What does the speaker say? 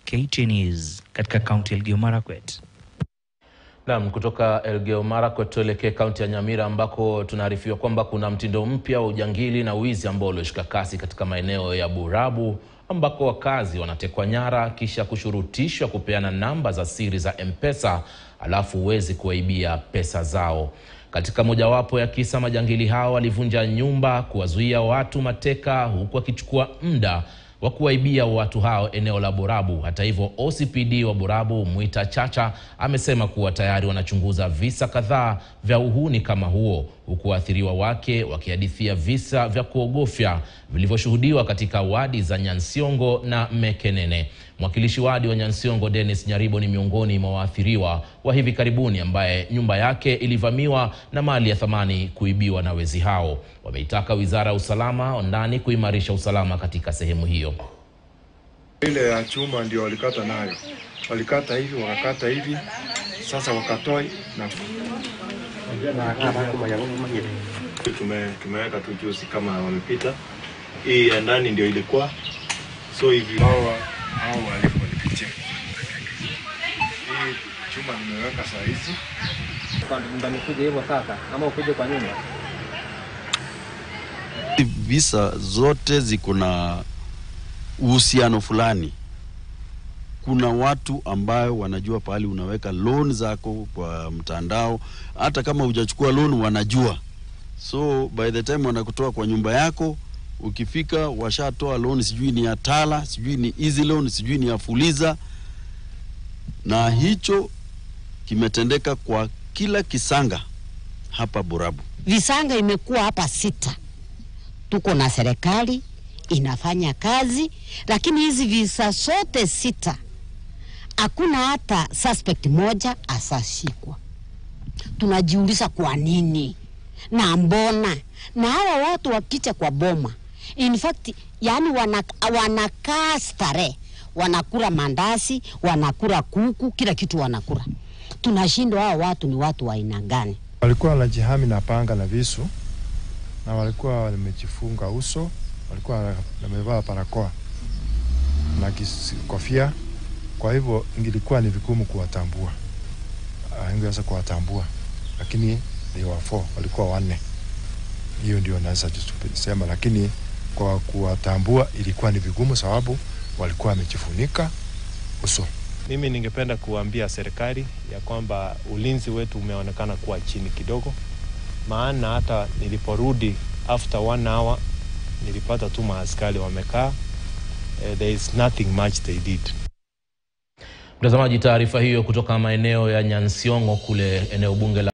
KTN News katika kaunti ya Elgeyo Marakwet. Naam, kutoka Elgeyo Marakwet tuelekee kaunti ya Nyamira ambako tunaarifiwa kwamba kuna mtindo mpya wa ujangili na wizi ambao ulioshika kasi katika maeneo ya Burabu ambako wakazi wanatekwa nyara kisha kushurutishwa kupeana namba za siri za M-Pesa alafu huwezi kuwaibia pesa zao. Katika mojawapo ya kisa, majangili hao walivunja nyumba kuwazuia watu mateka huku wakichukua muda wa kuwaibia watu hao eneo la Borabu. Hata hivyo, OCPD wa Borabu Mwita Chacha amesema kuwa tayari wanachunguza visa kadhaa vya uhuni kama huo, huku waathiriwa wake wakihadithia visa vya kuogofya vilivyoshuhudiwa katika wadi za Nyansiongo na Mekenene. Mwakilishi wadi wa Nyansiongo Dennis Nyaribo ni miongoni mwa waathiriwa wa hivi karibuni ambaye nyumba yake ilivamiwa na mali ya thamani kuibiwa na wezi hao. Wameitaka Wizara ya Usalama wa Ndani kuimarisha usalama katika sehemu hiyo. Ile ya chuma ndio walikata nayo, walikata hivi wakakata hivi, sasa wakatoa na tume, tumeweka tu juzi kama wamepita. Hii ya ndani ndio ilikuwa so hivi hao hao walipo walipitia. Hii chuma nimeweka saa hizi Mtanikuja hivyo sasa ama ukuje kwa nyumba? Visa zote ziko na uhusiano fulani. Kuna watu ambayo wanajua pahali unaweka loan zako kwa mtandao, hata kama hujachukua loan wanajua. So by the time wanakutoa kwa nyumba yako, ukifika washatoa loan, sijui ni ya Tala, sijui ni easy loan, sijui ni ya Fuliza, na hicho kimetendeka kwa kila kisanga hapa Borabu. Visanga imekuwa hapa sita. Tuko na serikali inafanya kazi, lakini hizi visa zote sita hakuna hata suspect moja asashikwa. Tunajiuliza kwa nini na mbona, na hawa watu wakicha kwa boma, in fact, yani wana, wanakaa starehe, wanakula mandasi, wanakula kuku, kila kitu wanakula. Tunashindwa hawa watu ni watu wa aina gani? walikuwa wanajihami na panga na visu, na walikuwa wamejifunga uso, walikuwa wamevaa barakoa na kis- kofia. Kwa hivyo ingilikuwa ni vigumu kuwatambua, Ah, ingeweza kuwatambua, lakini they were four, walikuwa wanne. Hiyo ndio naweza sema, lakini kwa kuwatambua ilikuwa ni vigumu, sababu walikuwa wamejifunika uso. Mimi ningependa kuambia serikali ya kwamba ulinzi wetu umeonekana kuwa chini kidogo, maana hata niliporudi after one hour nilipata tu maaskari wamekaa. Uh, there is nothing much they did. Mtazamaji, taarifa hiyo kutoka maeneo ya Nyansiongo kule eneo bunge la